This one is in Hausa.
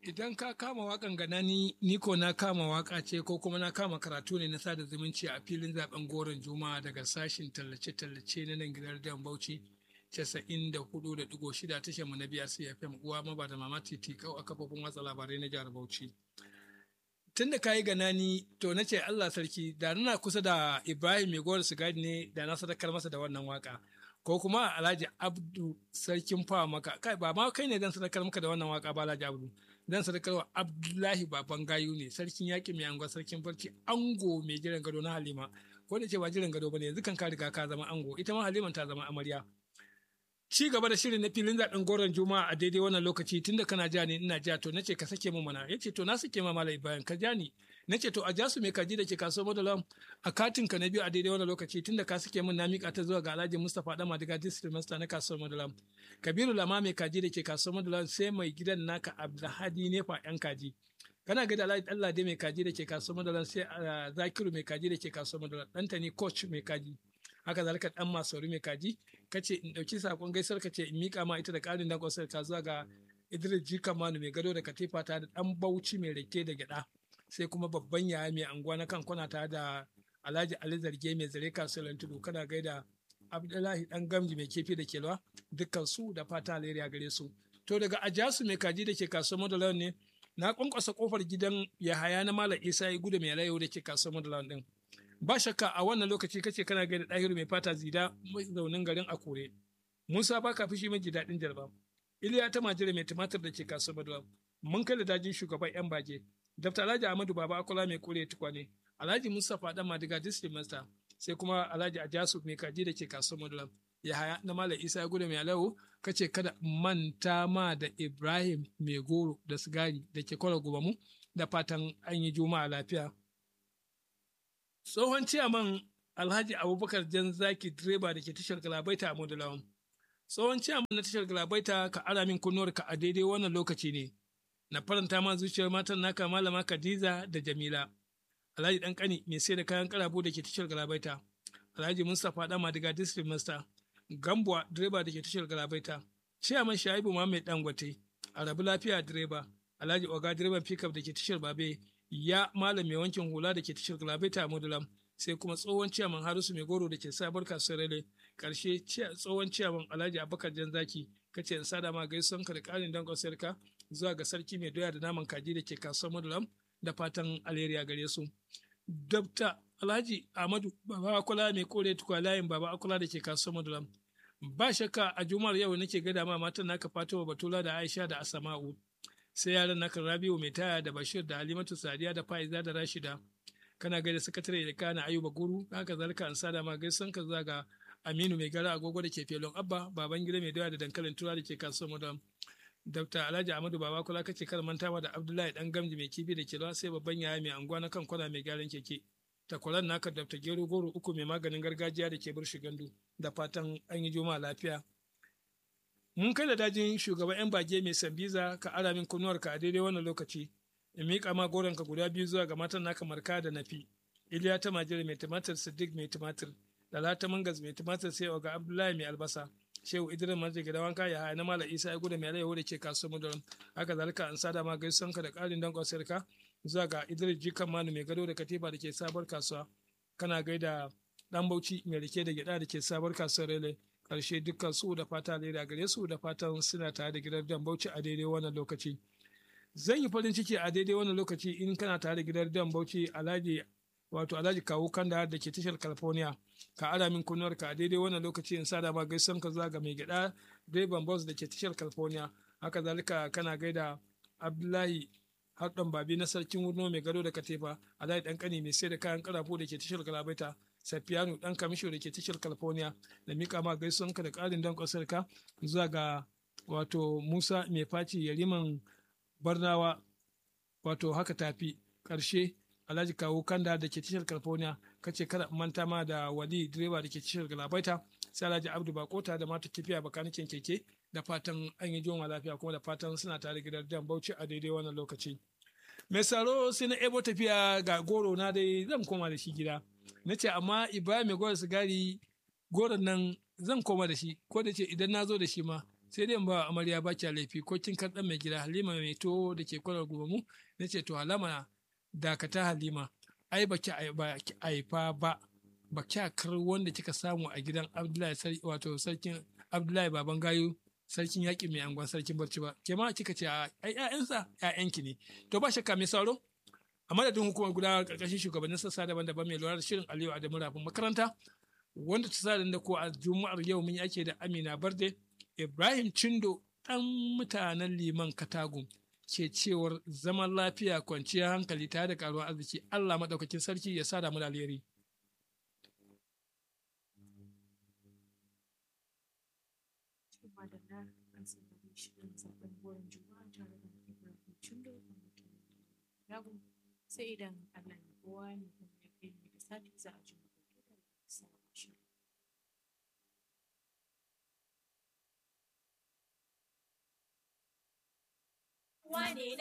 idan ka kama wakan gana ni ni ko na kama waka ce ko kuma na kama karatu ne na sada zumunci a filin zaben goron juma'a daga sashin tallace-tallace na nan gidan dan bauchi 94.6 tashar mu na biyar cfm uwa maba da mama titi kau a kafofin watsa labarai na jihar bauchi tun da kayi ganani to na ce allah sarki da nuna kusa da ibrahim mai gowar sigari ne da na sadakar masa da wannan waka ko kuma alhaji abdu sarkin fawa maka kai ba ma kai ne dan sadakar maka da wannan waka ba alhaji abdu dan sadakar wa abdullahi baban gayu ne sarkin yaƙi mai angon sarkin barci ango mai jiran gado na halima ko da ce ba jiran gado bane yanzu kan ka riga ka zama ango ita ma haliman ta zama amarya ci gaba da shirin na filin zaɓen goron juma'a a daidai wannan lokaci tunda kana ja ni ina ja to nace ka sake mu mana yace to na sake ma malai bayan ka ja ni nace to a jasu mai kaji da ke kaso madalam a katin ka na biyu a daidai wannan lokaci tunda ka sake min na mika ta zuwa ga Alhaji Mustapha Dama daga district master na kaso madalam Kabiru Lama mai kaji da ke kaso madalam sai mai gidan naka Abdulhadi Nefa yan kaji kana ga da Allah dai mai kaji da ke kaso madalam sai Zakiru mai kaji da ke kaso madalam Dantani coach mai kaji haka zalika dan masauri mai kaji kace in dauki sakon gaisuwar kace in mika ma ita da karin dan kwasar ta zuwa ga Idris Jika Manu mai gado da katifa ta da dan Bauchi mai rake da gyada sai kuma babban yaya mai anguwa na kan kwana ta da Alhaji Ali Zarge mai zare kasuwar tudu kana gaida Abdullahi dan Gamji mai kefi da kelwa dukkan su da fata alheri gare su to daga Ajasu mai kaji da ke kasuwar Madalan ne na kwankwasa kofar gidan Yahaya na Malam Isa ya gudu mai layo da ke kasuwar Madalan din ba shakka a wannan lokaci kace kana gaida ɗahiru mai fata zida zaunin garin akure musa ba ka fushi mai daɗin jarba iliya ta majira mai tumatir da ke kasuwar maduwa mun kai da dajin shugaban yan bage dafta alhaji ahmadu baba akola mai kore tukwane alhaji mustapha dan madiga district master sai kuma alhaji ajasu mai kaji da ke kasuwar maduwa yahaya na malam isa ya gudu mai alawo kace kada manta ma da ibrahim mai goro da sigari da ke kwara gobamu da fatan an yi juma'a lafiya tsohon ciyaman alhaji abubakar jan zaki direba da ke tashar galabaita a modulawan tsohon ciyaman na tashar galabaita ka ara min kunnuwar ka a daidai wannan lokaci ne na faranta ma zuciyar matan naka malama khadiza da jamila alhaji dan kani mai sai da kayan karabu da ke tashar galabaita alhaji mustapha dama daga district master gambuwa direba da ke tashar galabaita ciyaman shaibu muhammad dangote arabu lafiya direba alhaji oga direban pickup da ke tashar babe ya malam mai wankin hula da ke tashar galabaita a modulam sai kuma tsohon ciyaman harisu mai goro da ke sabar kasuwar rele karshe tsohon ciyaman alhaji abubakar janzaki kace in sada ma gaisuwan ka da karin dangon sarka zuwa ga sarki mai doya da naman kaji da ke kasuwar modulam da fatan alheri gare su dabta alhaji ahmadu baba akula mai kore tukwa layin baba akula da ke kasuwar modulam ba shakka a juma'ar yau nake gada ma matan naka fatowa batula da aisha da asama'u sai yaran naka rabiu mai taya da bashir da halimatu sadiya da fa'iza da rashida kana gaida sakatare da kana ayuba guru haka zalika an sada ma gaisan ka zaga aminu mai gara agogo da ke felon abba baban gida mai doya da dankalin tura da ke kasuwar madam dr alhaji ahmadu baba kula kace kar mantawa da abdullahi dan gamji mai kifi da kelwa sai babban yaya mai anguwa na kan kwana mai gyaran keke takwaran naka dr gero goro uku mai maganin gargajiya da ke burshi gandu da fatan an yi juma'a lafiya mun kai da dajin shugaban 'yan bage mai sambiza ka ara min kunnuwarka a daidai wannan lokaci in miƙa ma goronka guda biyu zuwa ga matan naka marka da nafi iliya ta majira mai tumatir siddiq mai tumatir lalata mangas mai tumatir sai ga abdullahi mai albasa shehu idris manzai gida wanka ya haya na mala isa ya gudu mai alayyahu da ke kasuwar mudaran haka zalika an sada ma gaisuwanka da ƙarin danƙon sirka zuwa ga idris jikan manu mai gado da katifa da ke sabuwar kasuwa kana gaida dan bauchi mai rike da gyada da ke sabuwar kasuwar rele karshe dukkan su da fata lera gare su da fatan suna tare da gidan dan bauchi a daidai wannan lokaci zan yi farin ciki a daidai wannan lokaci in kana tare da gidan dan bauchi alhaji wato alhaji kawo kanda da ke tashar california ka ara min kunnuwar ka a daidai wannan lokaci in sa da ma gaisan ka zuwa ga mai gida direban bus da ke tashar california haka zalika kana gaida abdullahi harɗan babi na sarkin wurno mai gado da katefa alhaji dan kani mai sai da kayan karafo da ke tashar galabaita Safiyanu dan kamisho da ke tashar California da mika ma gaisuwanka da ƙarin dan ka zuwa ga wato Musa mai faci yariman Barnawa wato haka tafi ƙarshe Alhaji Kawo Kanda da ke tashar California kace kada manta ma da Wali direba da ke tashar Galabaita sai Alhaji Abdu Bakota da mata kifiya bakanikin keke da fatan an yi joma lafiya kuma da fatan suna tare gidan Dan Bauchi a daidai wannan lokaci. Mai saro sai na ebo tafiya ga goro na dai zan koma da shi gida. na ce amma ibrahim mai gwada sigari goron nan zan koma da shi ko da ce idan na zo da shi ma sai dai in ba amarya ba kya laifi ko kin kan mai gida halima mai to da ke kwalar gobe na ce to halama dakata halima ai ba ki haifa ba ba kya kar wanda kika samu a gidan abdullahi wato sarkin abdullahi baban gayu sarkin yaƙi mai angon sarkin barci ba ke ma kika ce ai ƴaƴansa ƴaƴanki ne to ba shakka mai sauro a madadin hukumar gudanar ƙarƙashin shugabannin sassa daban-daban mai lura da shirin aliyu adamu rafin makaranta wanda ta sa da ko a juma'ar yau mun ake da amina barde ibrahim cindo ɗan mutanen liman katagun ke cewar zaman lafiya kwanciyar hankali tare da karuwar arziki allah maɗaukakin sarki ya sa mu da alheri madalla an saurari shirin zaben goron juma'a tare da ibrahim cindo a mutum rago sai idan allah ya kowa ne kuma ya kai mu da sati za a ji mu da sabon shirin Wane